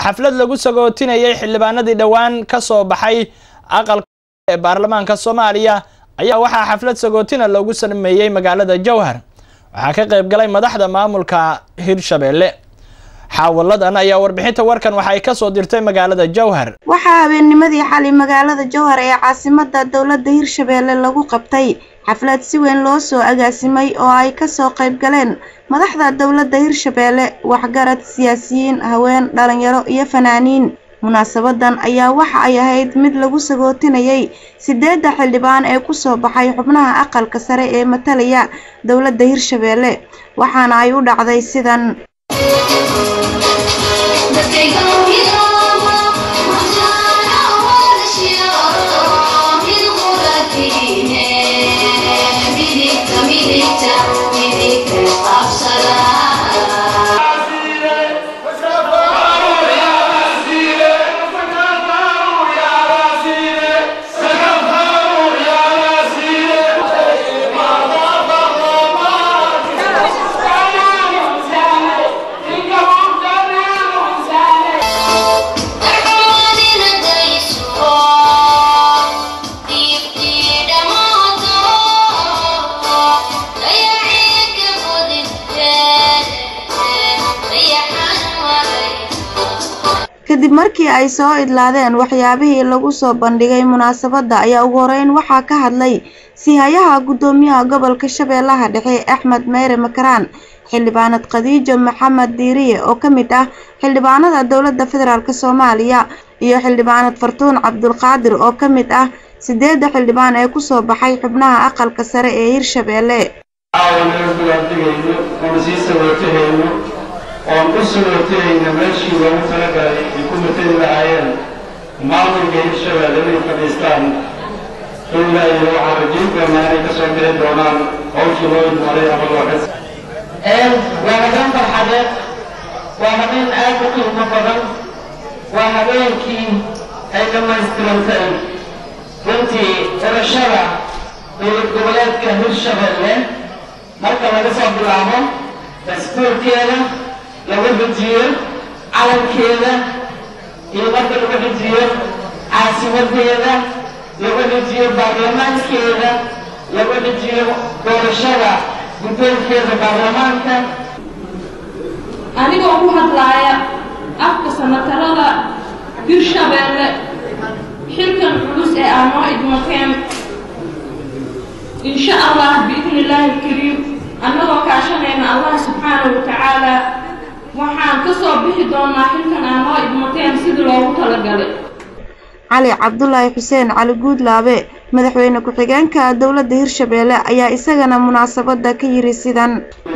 xaflad lagu sagootinayay xildhibaanadii dhowaan ka soo baxay aqalka ee baarlamaanka soomaaliya ayaa waxaa xaflad sagootina loogu sameeyey magaalada jowhar waxaa ka qayb galay madaxda maamulka hirshabeelle xaawaladan ayaa warbixinta warkan waxay ka soo dirtay magaalada jowhar waxaa habeennimadii xali magaalada jowhar ee caasimada dowladda hirshabeelle lagu qabtay xaflad si weyn loo soo agaasimay oo ay kasoo qayb galeen madaxda dowladda hirshabeelle waxgarad siyaasiyiin haween dhalinyaro iyo fanaaniin munaasabadan ayaa waxa ay ahayd mid lagu sagootinayay sideedda xildhibaan ee kusoo baxay xubnaha aqalka sare ee matalaya dowladda hirshabeelle waxaana ay u dhacday sidan kadib markii ay soo idlaadeen waxyaabihii lagu soo bandhigay munaasabadda ayaa ugu horeyn waxaa ka hadlay sihayaha guddoomiyaha gobolka shabeellaha dhexe axmed meyre makaraan xildhibaanad khadiijo maxamed diiriye oo ka mid ah xildhibaanada dowladda federaalk soomaaliya iyo xildhibaanad fartuun cabdulqaadir oo ka mid ah sideedda xildhibaan ee kusoo baxay xubnaha aqalka sare ee hirshabeelle oon u sagootahayna meeshii loogu talagalay ay ku matali lahaayeen maamulka hirshabeelle inay fadhiistaan ilaa iyo waxaan rajayn doonaa inay ka soo bixi doonaan hawshii loo idmaray ama loo xis waa habeen farxadeed waa habeen aad u qiimo badan waa habeenkii ay dhammaystirantay runtii xulashada dowlad goboleedka hirshabeelle marka laga soo bilaabo dastuurkeeda lagu xujiyo calankeeda iyo marka lagu xujiyo caasimadeeda lagu xujiyo baarlamaankeeda lagu xujiyo doorashada guddoonkeeda baarlamaanka anigoo ku hadlaaya afka sanatarada hirshabeelle xilkan culus ee aa noo idmateen insha allah biidni illaahi alkariim annagoo kaashanayna allah subxaanahu watacaala waxaan ka soo bixi doonaa xilkan aa noo idmateen sidii loogu talagalay cali cabdulaahi xuseen cali guudlaabe madaxweyne ku-xigeenka dowladda hirshabeelle ayaa isagana munaasabadda ka yiri sidan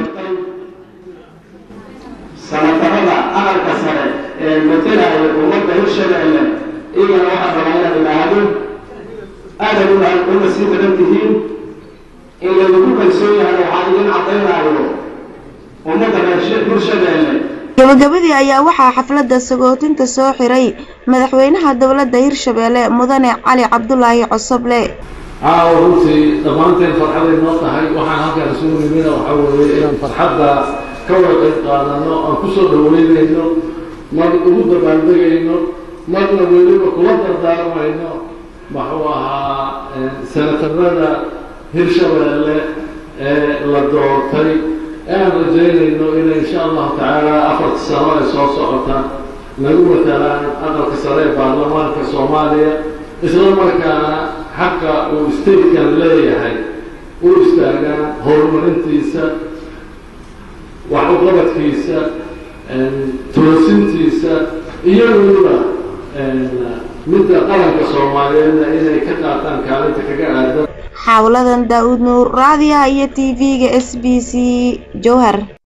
sanatarada aqalka sare ee matalaya ummadda hirshabeelle iyagana waxaa rabaa inaad idhaahdo aadan una sii daran tihiin in laydinku kalsoon yahay waxaa idin caddaynayo ummadda hirshabeelle gabagabadii ayaa waxaa xafladda sagootinta soo xiray madaxweynaha dowladda hirshabeelle mudane cali cabdulaahi cosoble caawa runtii dhammaanteen farxaday noo tahay waxaan halkaan isugu nimina waxaa weeye inaan farxadda ka wada qayb qaadano aan kusoo dhaweynayno mar ugu dabaaldegayno marna weliba kula dardaarmayno muxuu ahaa senatarada hirshabeelle ee la doortay aan rajaynayno inay insha allahu tacaala afarta sano ay soo socotaan nagu matalaan aqalka sare ee baarlamaanka soomaaliya isla markaana xaqa uu statekan leeyahay u istaagaan horumarintiisa wax uqabadkiisa toosintiisa iyo weliba midda qaranka soomaaliyeedna inay ka qaataan kaalinta kaga aadan xawladan daa-uud nuur raadiyaha iyo t v-ga s b c jowhar